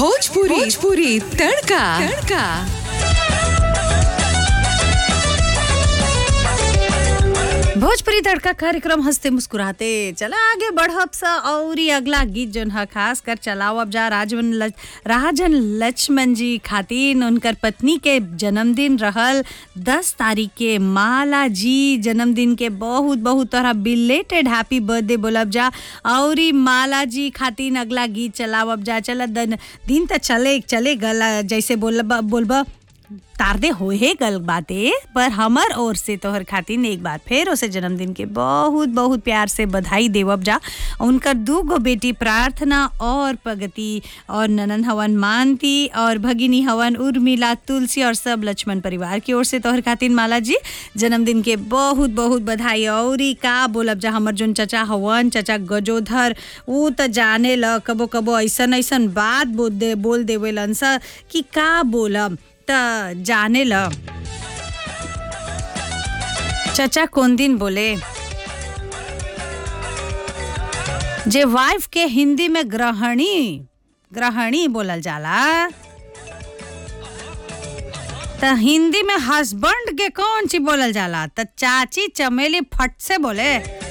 भोजपुरी भोजपुरी तड़का तड़का भोजपुरी तड़का कार्यक्रम हंसते मुस्कुराते चला आगे बढ़ब सा और ही अगला गीत जोन है खास कर चलाओ अब जा राजवन लच, राजन लक्ष्मण जी खातिन उनकर पत्नी के जन्मदिन रहल दस तारीख के माला जी जन्मदिन के बहुत बहुत तोहरा बिलेटेड हैप्पी बर्थडे बोलब जा और ही माला जी खातिन अगला गीत चलाओ अब जा चला दिन दिन तो चले चले गला जैसे बोलब बोलब तारदे होए गल बाते पर हमर ओर से तोहर खातिन एक बार फिर उसे जन्मदिन के बहुत बहुत प्यार से बधाई देवब जा उनकर दू गो बेटी प्रार्थना और प्रगति और ननन हवन मानती और भगिनी हवन उर्मिला तुलसी और सब लक्ष्मण परिवार की ओर से तोहर खातिन माला जी जन्मदिन के बहुत बहुत बधाई और ई का बोलब जा हमर जोन चचा हवन चचा गजोधर ऊ त जाने ल कबो कबो ऐसन ऐसन बात बोल दे बोल देवेलन सा कि का बोलब त जाने ल चचा कौन दिन बोले जे वाइफ के हिंदी में ग्रहणी ग्रहणी बोलल जाला त हिंदी में हस्बैंड के कौन ची बोलल जाला त चाची चमेली फट से बोले